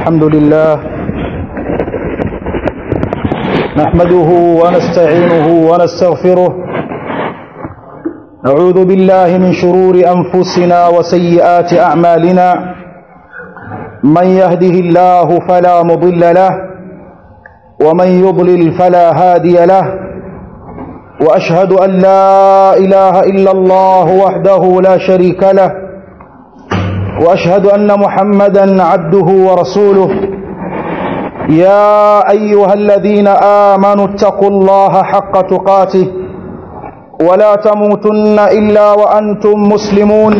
الحمد لله نحمده ونستعينه ونستغفره نعوذ بالله من شرور أنفسنا وسيئات أعمالنا من يهده الله فلا مضل له ومن يضلل فلا هادي له وأشهد أن لا إله إلا الله وحده لا شريك له وأشهد أن محمدا عبده ورسوله يا أيها الذين آمنوا اتقوا الله حق تقاته ولا تموتن إلا وأنتم مسلمون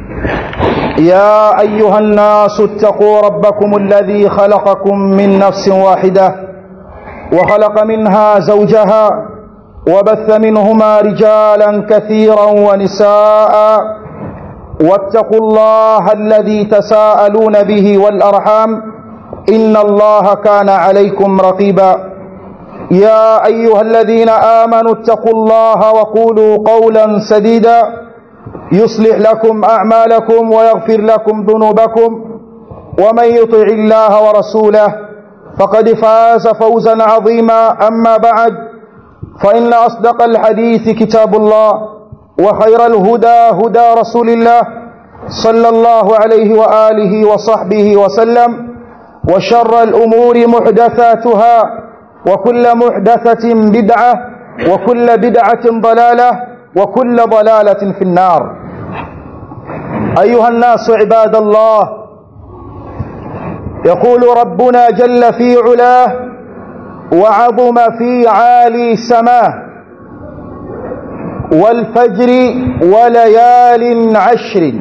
يا أيها الناس اتقوا ربكم الذي خلقكم من نفس واحدة وخلق منها زوجها وبث منهما رجالا كثيرا ونساء واتقوا الله الذي تساءلون به والأرحام إن الله كان عليكم رقيبا يا أيها الذين آمنوا اتقوا الله وقولوا قولا سديدا يصلح لكم أعمالكم ويغفر لكم ذنوبكم ومن يطع الله ورسوله فقد فاز فوزا عظيما أما بعد فإن أصدق الحديث كتاب الله وخير الهدى هدى رسول الله صلى الله عليه وآله وصحبه وسلم وشر الأمور محدثاتها وكل محدثة بدعة وكل بدعة ضلالة وكل ضلالة في النار أيها الناس عباد الله يقول ربنا جل في علاه وعظم في عالي سماه والفجر وليال عشر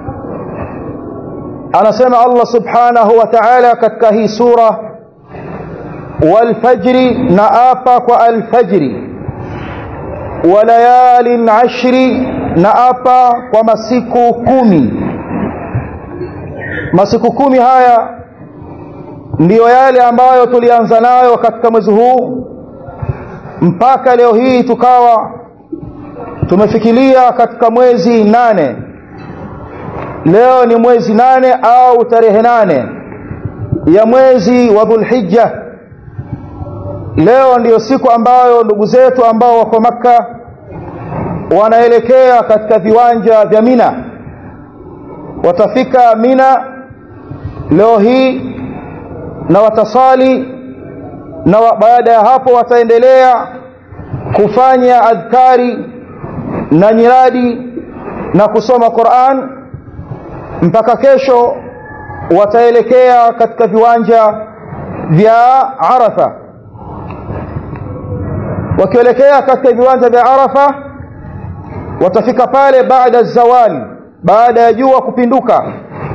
anasema Allah subhanahu wa ta'ala katika hii sura walfajri na apa kwa alfajri walayalin ashri na apa kwa masiku kumi masiku kumi haya ndiyo yale ambayo tulianza nayo katika mwezi huu mpaka leo hii tukawa tumefikiria katika mwezi nane leo ni mwezi nane au tarehe nane ya mwezi wa dhulhijja leo ndiyo siku ambayo ndugu zetu ambao wako makka wanaelekea katika viwanja vya mina watafika mina leo hii na watasali na baada ya hapo wataendelea kufanya adhkari na nyiradi na kusoma Qur'an mpaka kesho wataelekea katika viwanja vya Arafa wakielekea katika viwanja vya Arafa watafika pale baada zawali baada ya jua kupinduka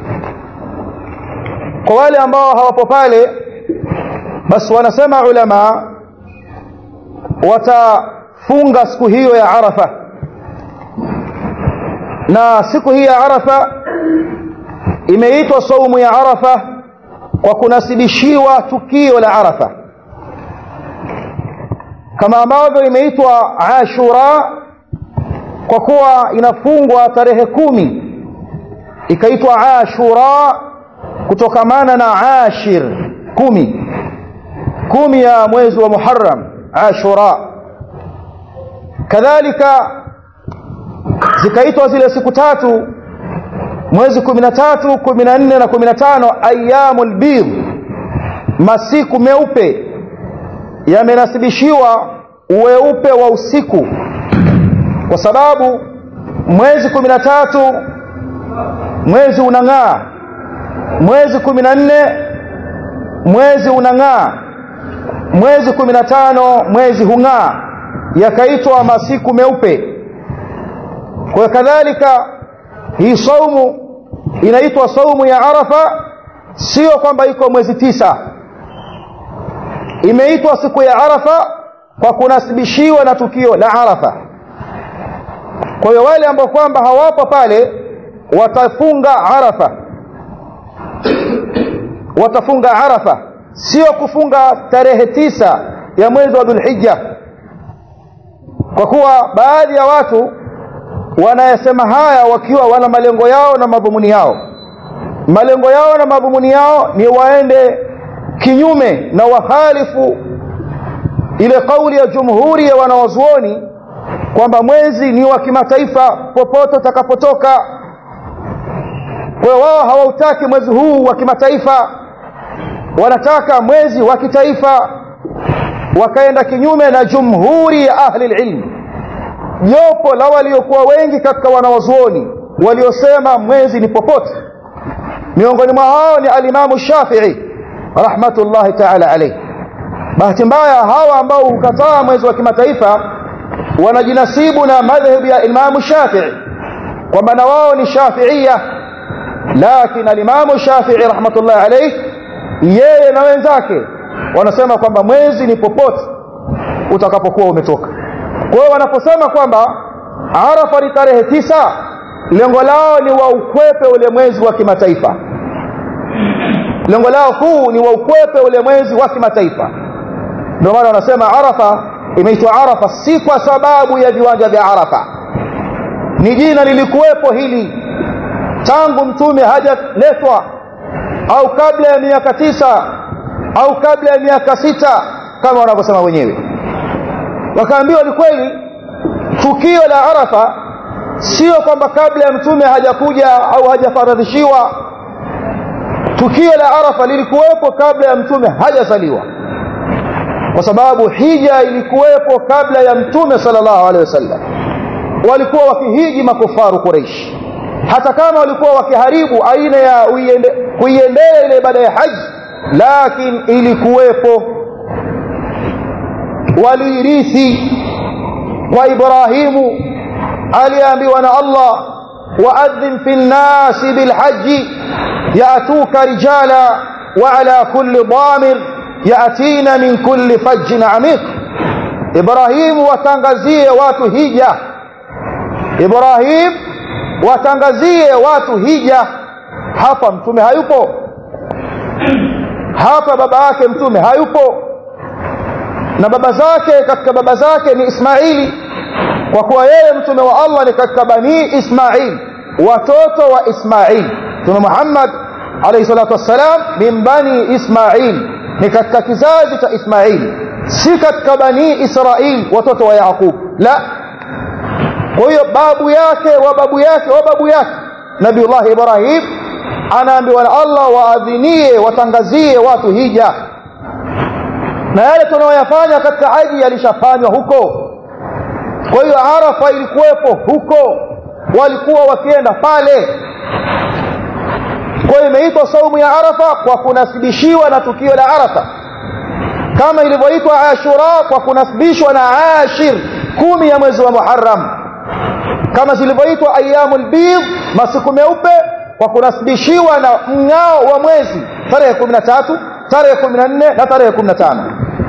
kwa wale ambao hawapo pale basi wanasema ulama watafunga siku hiyo ya Arafa na siku hii ya Arafa imeitwa saumu ya Arafa kwa kunasibishiwa tukio la Arafa kama ambavyo imeitwa Ashura kwa kuwa inafungwa tarehe kumi ikaitwa Ashura kutokamana na Ashir kumi kumi ya mwezi wa Muharram Ashura kadhalika zikaitwa zile siku tatu mwezi 13 14 na 15 ayyamul bidh masiku meupe yamenasibishiwa uweupe wa usiku kwa sababu mwezi 13 mwezi unang'aa mwezi 14 mwezi unang'aa mwezi 15 mwezi hung'aa yakaitwa masiku meupe kwa kadhalika hii saumu inaitwa saumu ya Arafa sio kwamba iko mwezi tisa imeitwa siku ya Arafa kwa kunasibishiwa na tukio la Arafa kwa hiyo wale ambao kwamba hawapo pale watafunga Arafa watafunga Arafa sio kufunga tarehe tisa ya mwezi wa Dhulhijja kwa kuwa baadhi ya watu wanayasema haya wakiwa wana malengo yao na madhumuni yao malengo yao na madhumuni yao ni waende kinyume na wahalifu ile kauli ya jumhuri ya wanawazuoni kwamba mwezi ni wa kimataifa popote utakapotoka kwa hiyo wao hawautaki mwezi huu wa kimataifa wanataka mwezi wa kitaifa wakaenda kinyume na jumhuri ya ahli ilm jopo la waliokuwa wengi katika wanawazuoni waliosema mwezi ni popote miongoni mwa hao ni alimamu shafii rahmatullahi taala alayhi bahati mbaya hawa ambao hukataa mwezi wa kimataifa wanajinasibu na madhhabu ya imamu shafii kwamba na wao ni shafiia lakini alimamu shafii rahmatullahi alayhi yeye na wenzake wanasema kwamba mwezi ni popote utakapokuwa umetoka kwa hiyo wanaposema kwamba arafa ni tarehe tisa lengo lao ni waukwepe ule mwezi wa kimataifa lengo lao kuu ni waukwepe ule mwezi wa kimataifa ndio maana wanasema arafa imeitwa arafa si kwa sababu ya viwanja vya arafa ni jina lilikuwepo hili tangu mtume hajaletwa au kabla ya miaka tisa au kabla ya miaka sita kama wanavyosema wenyewe wakaambiwa ni kweli tukio la arafa sio kwamba kabla ya mtume hajakuja au hajafaradhishiwa tukio la arafa lilikuwepo kabla ya mtume hajazaliwa kwa sababu hija ilikuwepo kabla ya mtume sallallahu alaihi wasallam walikuwa wakihiji makufaru Quraysh hata kama walikuwa wakiharibu aina ya kuiendea ile ibada ya haji lakini ilikuwepo waliirithi kwa Ibrahimu aliambiwa na Allah waadhin fi nnasi bilhaji yatuka rijala wa ala kulli damir yatina min kulli fajjin amiq Ibrahimu watangazie watu hija Ibrahim watangazie watu hija hapa mtume hayupo hapa baba yake mtume hayupo na baba zake katika baba zake ni Ismaili kwa kuwa yeye mtume wa Allah ni katika bani Ismail watoto wa Ismail mtume Muhammad alayhi salatu wassalam min bani Ismail ni katika kizazi cha Ismail si katika bani Israil watoto wa Yaqub la kwa hiyo babu yake wa babu yake wa babu yake Nabiullah Ibrahim anaambiwa na Allah waadhinie watangazie watu hija na yale tunayoyafanya katika haji yalishafanywa huko kwa hiyo Arafa ilikuwepo huko walikuwa wakienda pale kwa hiyo imeitwa saumu ya Arafa kwa kunasibishiwa na tukio la Arafa kama ilivyoitwa Ashura kwa kunasibishwa na Ashir kumi ya mwezi wa Muharram kama zilivyoitwa ayyamul bidh masiku meupe kwa kunasibishiwa na mng'ao wa mwezi tarehe 13 tarehe 14 na tarehe 15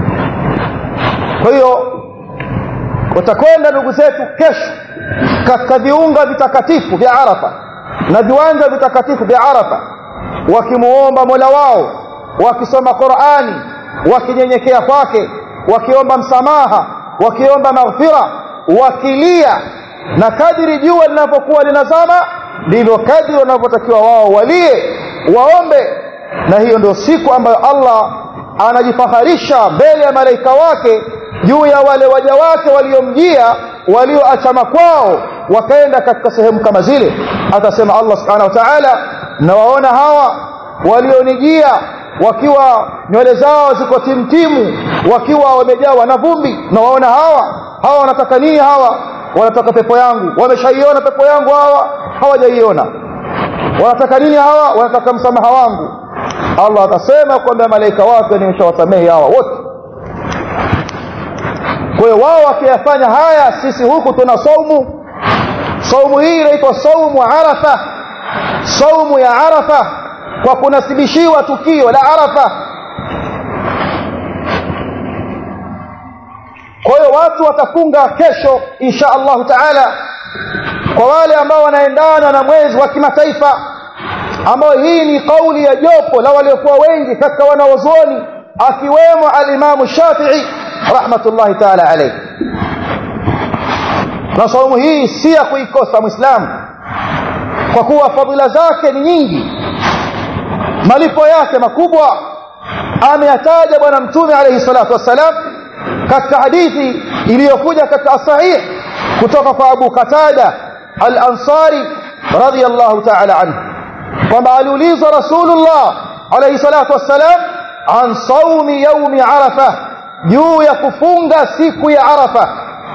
kwa hiyo watakwenda ndugu zetu kesho katika viunga vitakatifu vya Arafa na viwanja vitakatifu vya Arafa wakimuomba Mola wao wakisoma Qur'ani wakinyenyekea kwake wakiomba msamaha wakiomba maghfira wakilia na kadiri jua linapokuwa linazama ndivyo kadiri wanavyotakiwa wao walie waombe na hiyo ndio siku ambayo Allah anajifaharisha mbele ya malaika wake juu ya wale waja wake waliomjia walioachama kwao wakaenda katika sehemu kama zile atasema Allah subhanahu wa ta'ala nawaona hawa walionijia wakiwa nywele zao ziko timtimu wakiwa wamejawa na vumbi nawaona hawa hawa wanataka nini hawa wanataka pepo yangu wameshaiona pepo yangu hawa hawajaiona wanataka nini hawa wanataka msamaha wangu Allah atasema kwamba malaika wake nimeshawasamehe hawa wote kwa hiyo wao wakiyafanya haya sisi huku tuna saumu saumu hii inaitwa saumu arafa saumu ya arafa kwa kunasibishiwa tukio la arafa kwa hiyo watu watafunga kesho insha Allahu taala kwa wale ambao wanaendana na mwezi wa kimataifa ambao hii ni kauli ya jopo la waliokuwa wengi katika wanawazuoni akiwemo alimamu Shafi'i rahmatullahi taala alayhi na saumu hii si ya kuikosa muislamu kwa kuwa fadhila zake ni nyingi malipo yake makubwa ameyataja bwana mtume alayhi salatu wassalam katika hadithi iliyokuja katika sahih kutoka kwa Abu Qatada al-Ansari radiyallahu ta'ala anhu kwamba aliulizwa Rasulullah alayhi salatu wassalam an saumi yaumi arafa juu ya kufunga siku ya arafa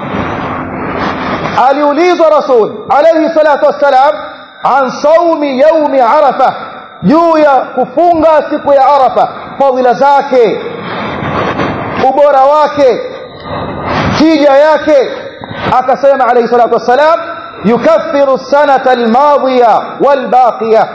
aliulizwa rasul alayhi salatu wassalam an saumi yaumi arafa juu ya kufunga siku ya arafa fadhila zake ubora wake tija yake akasema alayhi salatu wassalam yukaffiru sanata almadhiya walbaqiya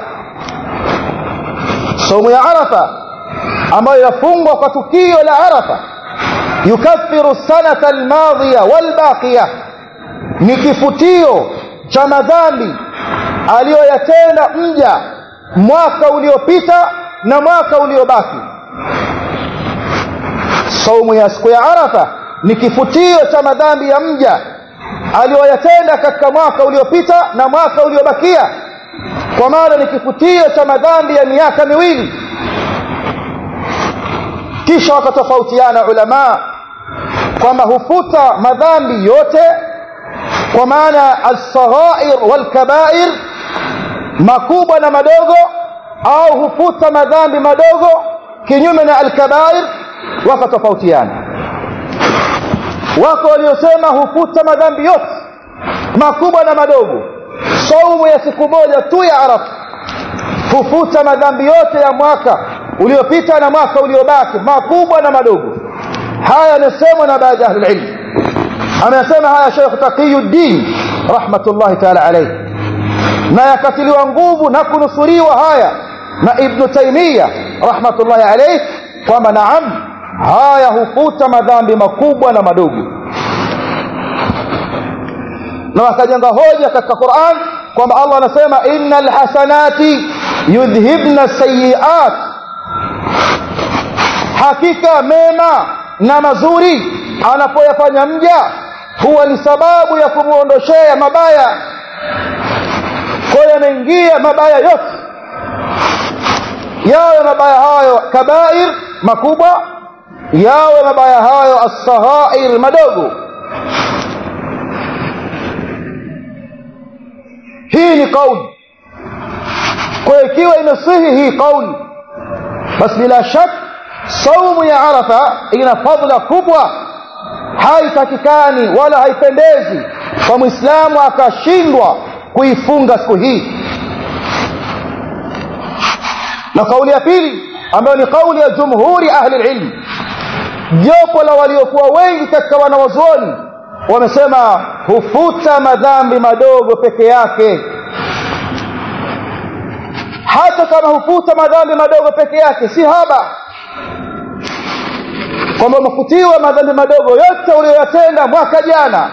saumu ya arafa ambayo yafungwa kwa tukio la arafa yukaffiru sanata almadhiya walbaqiya ni kifutio cha madhambi aliyoyatenda mja mwaka uliopita na mwaka uliobaki saumu ya siku ya arafa ni kifutio cha madhambi ya mja aliyoyatenda katika mwaka uliopita na mwaka uliobakia kwa maana ni kifutio cha madhambi ya miaka miwili kisha wakatofautiana ulama kwamba hufuta madhambi yote kwa maana alsaghair walkabair makubwa na madogo au hufuta madhambi madogo kinyume na alkabair wakatofautiana wako waliosema hufuta madhambi yote makubwa na madogo saumu ya siku moja tu ya arafa hufuta madhambi yote ya mwaka uliopita na mwaka uliobaki makubwa na madogo haya yamesemwa na baadhi ya ahlulilm amesema haya Sheikh Taqiyuddin rahmatullahi ta'ala alayhi na yakatiliwa nguvu na kunusuriwa haya na Ibn Taymiyyah rahmatullahi alayhi kwamba naam haya hufuta madhambi makubwa na madogo na wakajenga hoja katika Qur'an kwamba Allah anasema innal hasanati yudhhibna sayiat hakika mema na mazuri anapoyafanya mja huwa ni sababu ya kumuondoshea mabaya kwa hiyo yanaingia mabaya yote yawe mabaya hayo kabair makubwa yawe mabaya hayo as-saghair madogo hii ni kauli kwa ikiwa imesihi hii kauli basi bila shaka saumu ya arafa ina fadhila kubwa haitakikani wala haipendezi kwa muislamu akashindwa kuifunga siku hii na kauli ya pili ambayo ni kauli ya jumhuri ahli ilm jopo la waliokuwa wengi katika wanawazuoni wamesema hufuta madhambi madogo peke yake hata kama hufuta madhambi madogo peke yake si haba kwamba umefutiwa madhambi madogo yote uliyoyatenda mwaka jana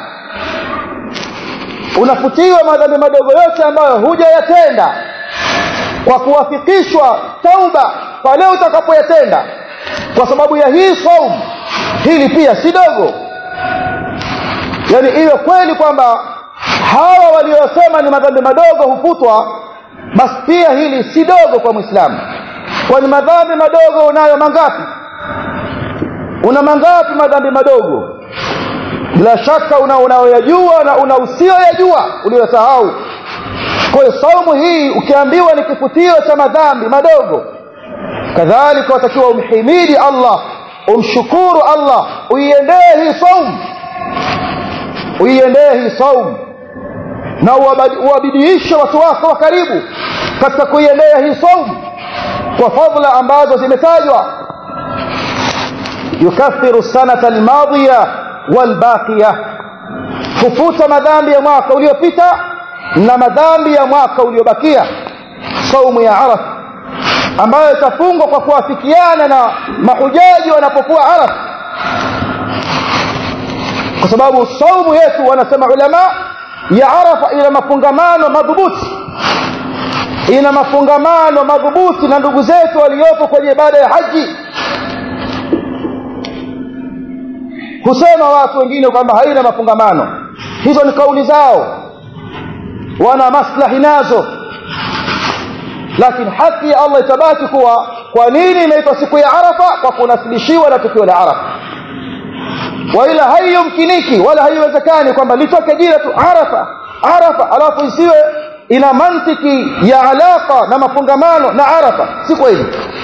unafutiwa madhambi madogo yote ambayo hujayatenda kwa kuwafikishwa tauba pale utakapoyatenda kwa sababu ya hii saumu hili pia si dogo yani iwe kweli kwamba hawa waliosema ni madhambi madogo hufutwa basi pia hili si dogo kwa mwislamu kwani madhambi madogo unayo mangapi una mangapi madhambi madogo bila shaka una unaoyajua na una usiyoyajua uliyosahau kwa hiyo saumu hii ukiambiwa ni kifutio cha madhambi madogo kadhalika watakiwa umhimidi Allah umshukuru Allah uiendee hii saumu uiendee hii saumu na uwabidiishe watu wako wa karibu katika kuiendea hii saumu kwa fadhila ambazo zimetajwa yukaffiru sanata almadhiya walbaqiya hufuta madhambi ya mwaka uliopita na madhambi ya mwaka uliobakia saumu ya arafa ambayo itafungwa kwa kuafikiana na mahujaji wanapokuwa arafa kwa sababu saumu yetu wanasema ulama ya arafa ina mafungamano madhubuti ina mafungamano madhubuti na ndugu zetu waliopo kwenye ibada ya haji husema watu wengine kwamba haina mafungamano hizo ni kauli zao wana maslahi nazo lakini haki ya Allah itabaki kuwa kwa nini inaitwa siku ya Arafa kwa kunasibishiwa na tukio la Arafa waila haiyumkiniki wala haiwezekani kwamba litoke jina tu Arafa Arafa alafu isiwe ina mantiki ya alaka na mafungamano na Arafa si kweli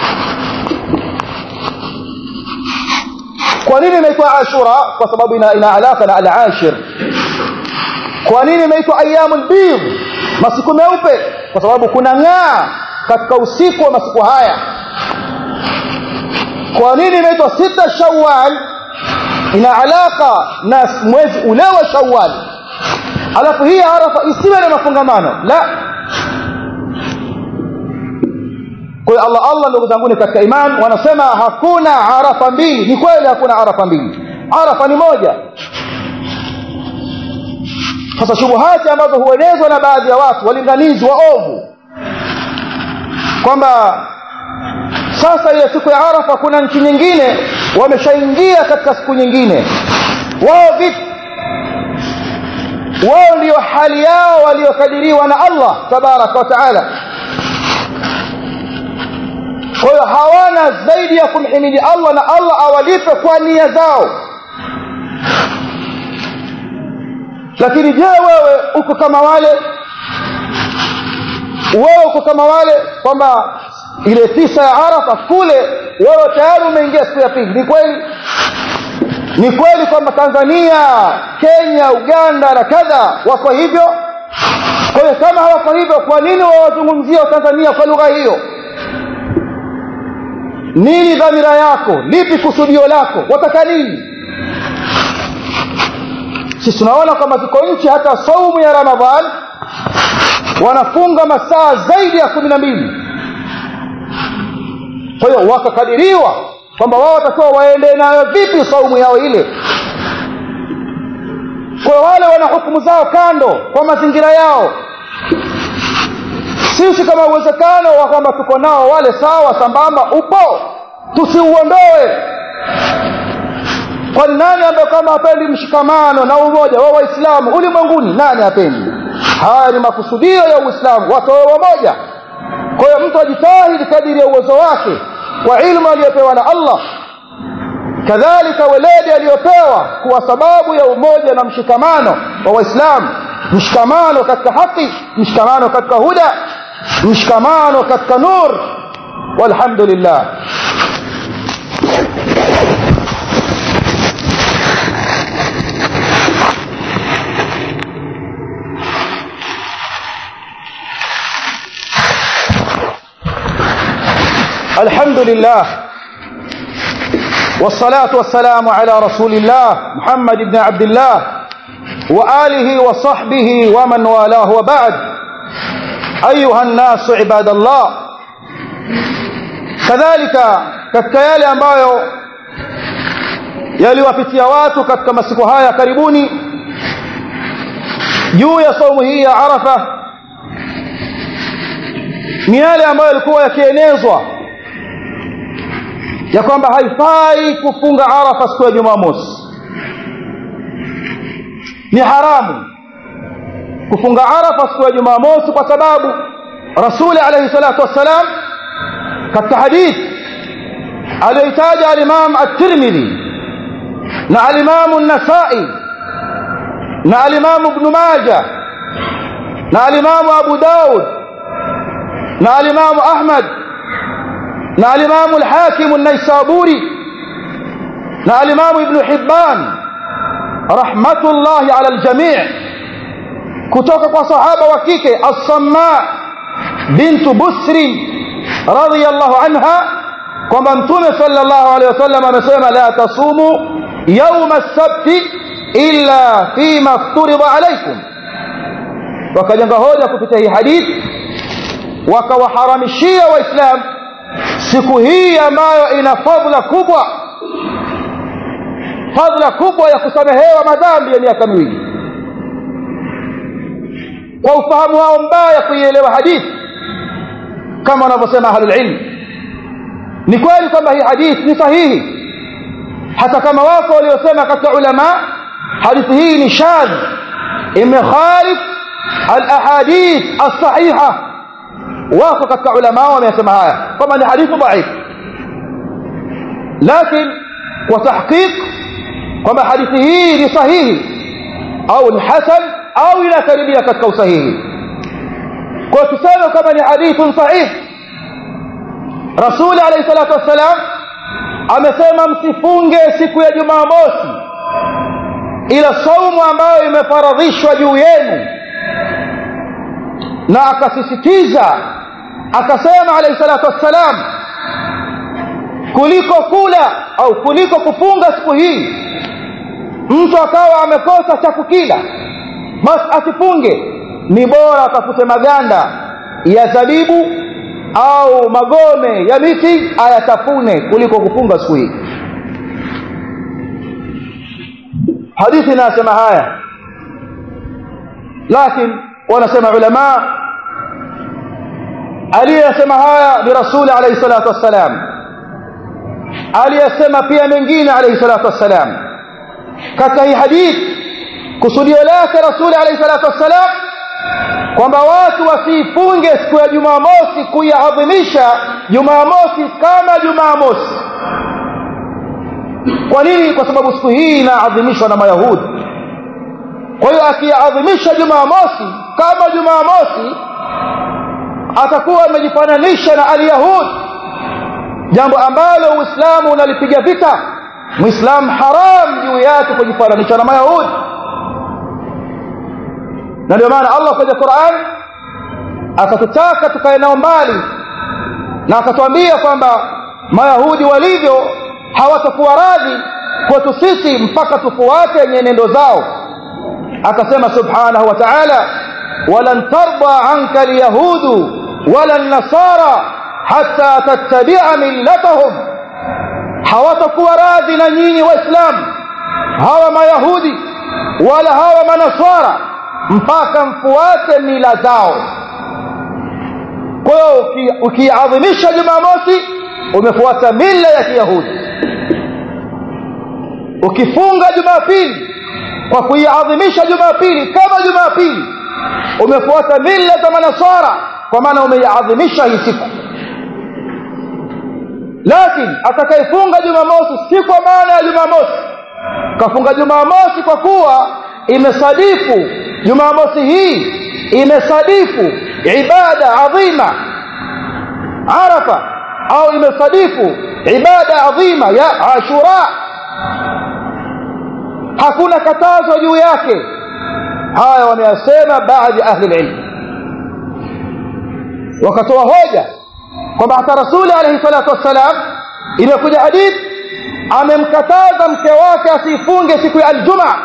kwa nini inaitwa Ashura kwa sababu ina, ina alaka na al-ashir kwa nini inaitwa ayyamul bidh masiku meupe kwa sababu kuna ng'aa katika usiku wa masiku haya kwa nini inaitwa sita shawwal ina alaka na mwezi ule wa shawwal alafu hii arafa isiwe na mafungamano la kwa Allah Allah ndugu zangu katika iman wanasema hakuna arafa mbili ni kweli hakuna arafa mbili arafa ni moja sasa shubuhati ambazo huenezwa na baadhi ya watu walinganizi waovu kwamba sasa ile siku ya arafa kuna nchi nyingine wameshaingia katika siku nyingine wao vipi wao ndio hali yao waliokadiriwa na Allah tabaraka wa taala kwa hiyo hawana zaidi ya kumhimidi Allah na Allah awalipe kwa nia zao lakini je wewe uko kama wale wewe uko kama wale kwamba ile tisa ya Arafa kule wewe tayari umeingia siku ya pili ni kweli ni kweli kwamba Tanzania Kenya Uganda na kadha wako hivyo kwa hiyo kama hawako hivyo kwa nini wawazungumzia Tanzania kwa lugha hiyo nini dhamira yako lipi kusudio lako wataka nini sisi tunaona kwamba ziko nchi hata saumu ya ramadhan wanafunga masaa zaidi ya kumi na mbili kwa hiyo wakakadiriwa kwamba wao watakiwa waende nayo vipi saumu yao ile kwa wale wana hukumu zao kando kwa mazingira yao sisi kama uwezekano wa kwamba tuko nao wale sawa sambamba upo tusiuondoe kwani nani ambaye kama hapendi mshikamano na umoja wa waislamu ulimwenguni nani hapendi haya ni makusudio ya uislamu watu wawe wamoja kwa hiyo mtu ajitahidi kadiri ya uwezo wake kwa ilmu aliyopewa na Allah kadhalika weledi aliyopewa kuwa sababu ya umoja na mshikamano wa waislamu mshikamano katika haki mshikamano katika huda mshikamano katika nur walhamdulillah الحمد لله والصلاة والسلام على رسول الله محمد بن عبد الله وآله وصحبه ومن والاه وبعد أيها الناس عباد الله كذلك katika yale ambayo yaliwapitia watu katika masiku haya karibuni juu ya saumu hii ya Arafa ni yale ambayo yalikuwa yakienezwa ya kwamba haifai kufunga Arafa siku ya Jumamosi ni haramu kufunga Arafa siku ya Jumamosi kwa sababu Rasuli alayhi salatu wassalam katika hadith aliyoitaja al-Imam at-Tirmidhi na al-Imam an-Nasa'i na al-Imam Ibn Majah na al-Imam Abu Daud na al-Imam Ahmad na al-Imam al-Hakim an-Naisaburi na al-Imam Ibn Hibban rahmatullahi ala al-jami' kutoka kwa sahaba wa kike as-Samma bintu Busri radiyallahu anha kwamba mtume sallallahu alaihi wasallam amesema la tasumu yawma as-sabt illa fima fturida alaykum wakajenga hoja kupitia hii hadithi wakawaharamishia waislamu siku hii ambayo ina fadhila kubwa fadhila kubwa ya kusamehewa madhambi ya miaka miwili kwa ufahamu wao mbaya kuielewa hadithi kama wanavyosema ahlul ilm ni kweli kwamba hii hadithi ni sahihi hata kama wako waliosema katika ulama hadithi hii ni shadh imekhalif alahadith alsahiha wako katika ulama wamesema haya kwamba ni hadithi dhaif lakini kwa tahqiq kwamba hadithi hii ni sahihi au ni hasan au inakaribia katika usahihi kwa tuseme kama ni hadithun sahih rasuli alayhi salatu wassalam amesema msifunge siku ya jumamosi ila saumu ambayo imefaradhishwa juu yenu na akasisitiza akasema alayhi salatu wassalam kuliko kula au kuliko kufunga siku hii mtu akawa amekosa cha kukila basi asifunge ni bora atafute maganda ya zabibu au magome ya miti ayatafune kuliko kufunga siku hii hadithi inasema haya lakini wanasema ulama aliyesema haya ni rasuli alayhi salatu wassalam aliyesema pia mengine alayhi salatu wassalam katika hii hadithi kusudio lake rasuli alayhi salatu wassalam kwamba watu wasiifunge siku ya jumamosi kuiadhimisha jumamosi kama jumamosi kwa nini kwa sababu siku hii inaadhimishwa na mayahudi kwa hiyo akiadhimisha jumamosi kama jumamosi atakuwa amejifananisha na alyahud jambo ambalo uislamu unalipiga vita muislamu haram juu yake kujifananisha na mayahudi na ndio maana allah kwenye quran akatutaka tukae nao mbali na akatuambia kwamba mayahudi walivyo hawatakuwa radhi kwetu sisi mpaka tufuate nyenendo zao akasema subhanahu wa ta'ala walan tarda anka alyahudu wala nasara hatta tattabi'a millatahum hawatakuwa radhi na nyinyi waislamu hawa mayahudi wala hawa manaswara mpaka mfuate mila zao kwa hiyo ukiadhimisha jumamosi umefuata mila ya kiyahudi ukifunga jumapili kwa kuiadhimisha jumapili kama jumapili umefuata mila za manasara kwa maana umeiadhimisha hii siku lakini atakayefunga jumamosi si kwa maana ya jumamosi kafunga jumamosi kwa kuwa imesadifu jumamosi hii imesadifu ibada adhima arafa au imesadifu ibada adhima ya ashura hakuna katazo juu yake haya wameyasema baadhi ya ahli ilmu wakatoa hoja kwamba hata rasuli alayhi salatu wassalam imekuja hadith amemkataza mke wake asifunge siku ya aljumaa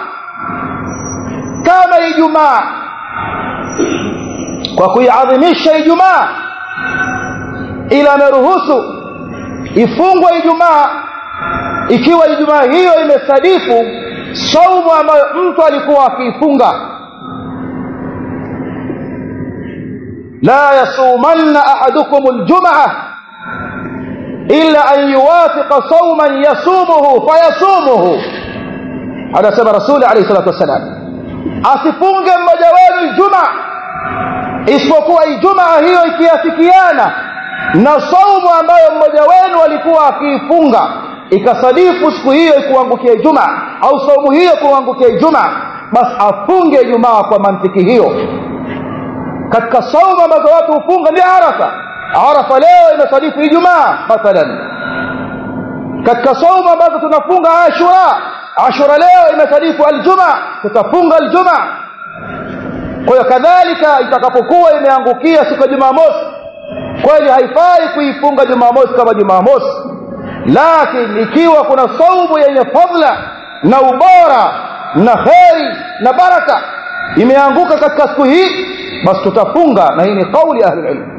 kama ijumaa kwa kuiadhimisha ijumaa ila ameruhusu ifungwe ijumaa ikiwa ijumaa hiyo imesadifu saumu ambayo mtu alikuwa akiifunga la yasumanna ahadukum aljumaa illa an yuwafiqa sauman yasumuhu fayasumuhu anasema rasuli alayhi salatu wassalam asifunge mmoja wenu ijumaa isipokuwa ijumaa hiyo ikiafikiana na saumu ambayo mmoja wenu alikuwa akiifunga ikasadifu siku hiyo ikuangukia Ijumaa au saumu hiyo kuangukia Ijumaa basi afunge Ijumaa kwa mantiki hiyo katika saumu ambazo watu hufunga ni Arafa Arafa leo imesadifu Ijumaa mathalan katika saumu ambazo tunafunga Ashura Ashura leo imesadifu Aljumaa tutafunga Aljumaa kwa hiyo kadhalika itakapokuwa imeangukia siku ya Jumamosi kweli haifai kuifunga Jumamosi kama Jumamosi lakini ikiwa kuna saumu yenye fadla na ubora na kheri na baraka imeanguka katika siku hii basi tutafunga na hii ni kauli ahli ilm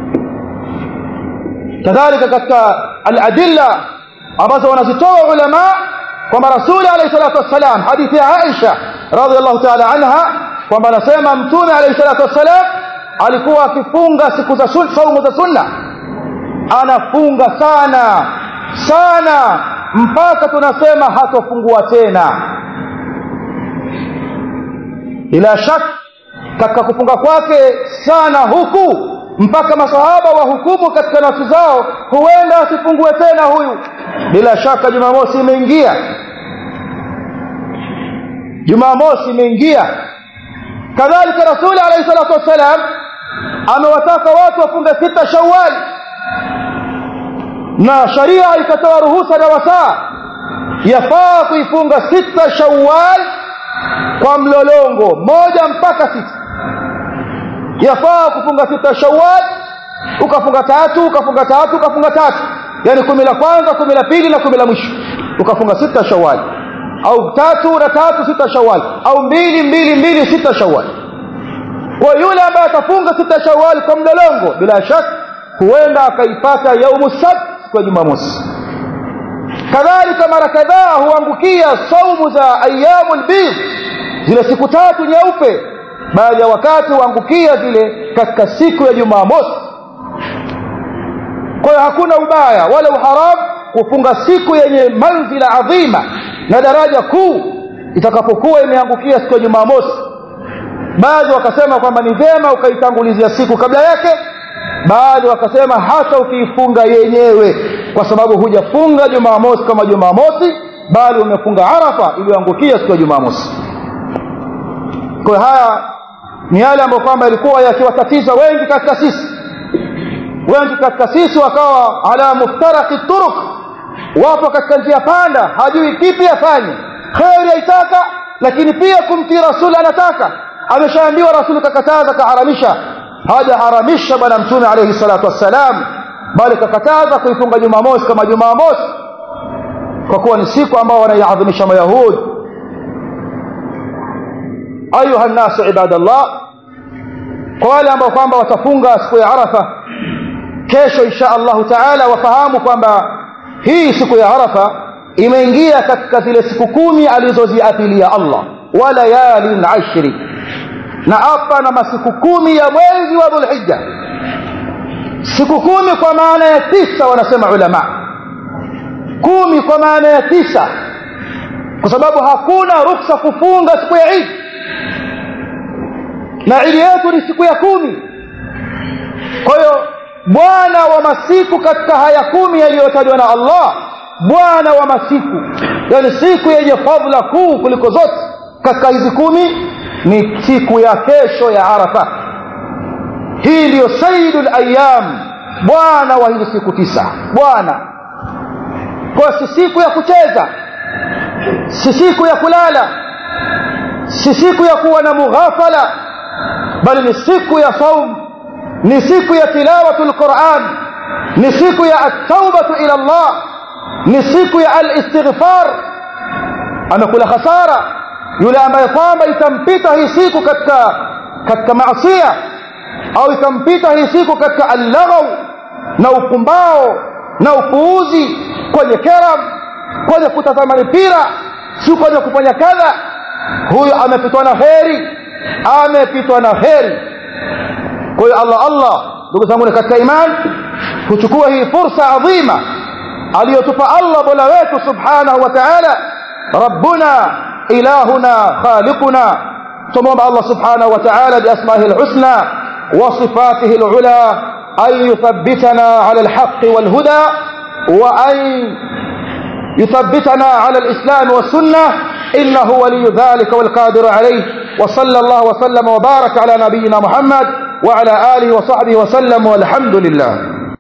kadhalika katika aladilla ambazo wanazitoa ulama kwamba rasuli alayhi salatu wassalam hadithi ya Aisha radhiallahu ta'ala anha kwamba anasema mtume alayhi salatu wassalam alikuwa akifunga siku za saumu za sunna anafunga sana sana mpaka tunasema hatofungua tena bila shaka katika kufunga kwake sana huku mpaka masahaba wahukumu katika nafsi zao huenda asifungue tena huyu bila shaka jumamosi imeingia jumamosi imeingia kadhalika rasuli alayhi salatu wassalam amewataka watu wafunge sita shawali na sharia ikatoa ruhusa na wasaa yafaa kuifunga sita shawal kwa mlolongo moja mpaka sita yafaa kufunga sita shawal ukafunga tatu ukafunga tatu ukafunga tatu yani kumi la kwanza kumi la pili na kumi la mwisho ukafunga sita shawal au tatu na tatu sita shawal au mbili mbili mbili sita shawal kwa yule ambaye atafunga sita shawal kwa mlolongo bila shaka huenda akaipata yaumu sabt siku ya jumamosi kadhalika mara kadhaa huangukia saumu za ayyamul bidh zile siku tatu nyeupe baadhi ya wakati huangukia zile katika siku ya jumamosi kwa hiyo hakuna ubaya wala uharamu kufunga siku yenye manzila adhima na daraja kuu itakapokuwa imeangukia siku ya jumamosi baadhi wakasema kwamba ni vyema ukaitangulizia siku kabla yake baadhi wakasema hata ukiifunga yenyewe kwa sababu hujafunga jumamosi kama jumamosi bali umefunga arafa iliyoangukia siku ya jumamosi kwa haya ni yale ambayo kwamba ilikuwa yakiwatatiza wengi katika sisi wengi katika sisi wakawa ala muftaraki turuk wapo katika njia panda hajui kipi afanye kheri aitaka lakini pia kumtii rasuli anataka ameshaambiwa rasuli kakataza kaharamisha hajaharamisha bwana mtume alayhi salatu wassalam bali kakataza kuifunga jumamosi kama jumamosi kwa kuwa ni siku ambao wanaiadhimisha mayahudi ayuha nnasu ibadallah kwa wale ambao kwamba watafunga siku ya arafa kesho insha allahu taala wafahamu kwamba hii siku ya arafa imeingia katika zile siku kumi alizoziapilia allah wa layalin ashri na hapa na masiku kumi ya mwezi wa dhulhijja siku kumi kwa maana ya tisa wanasema ulama kumi kwa maana ya tisa kwa sababu hakuna ruksa kufunga siku ya idi na idi yetu ni siku ya kumi kwa hiyo bwana wa masiku katika haya kumi yaliyotajwa na allah bwana wa masiku yani siku yenye fadhila kuu kuliko zote katika hizi kumi ni siku ya kesho ya arafa hii ndiyo saidul ayyam bwana wa hizi siku tisa bwana kwa si siku ya kucheza si siku ya kulala si siku ya kuwa na mughafala bali ni siku ya saum ni siku ya tilawatu lquran ni siku ya at-taubatu ila Allah ni siku ya al-istighfar amekula khasara yule ambaye kwamba itampita hii siku katika katika maasiya au itampita hii siku katika allaghaw na upumbao na upuuzi kwenye keram kwenye kutazama mipira si kwenye kufanya kadha huyu amepitwa na heri amepitwa na heri kwa hiyo Allah Allah ndugu zangu katika imani kuchukua hii fursa adhima aliyotupa Allah Mola wetu subhanahu wa ta'ala rabbuna ilahuna khaliquna tumomba Allah subhanahu wa ta'ala biasma'ihi alhusna wa sifatihi alula an yuthabbitana ala alhaqqi walhuda wa an يثبتنا على الإسلام والسنة إنه ولي ذلك والقادر عليه وصلى الله وسلم وبارك على نبينا محمد وعلى آله وصحبه وسلم والحمد لله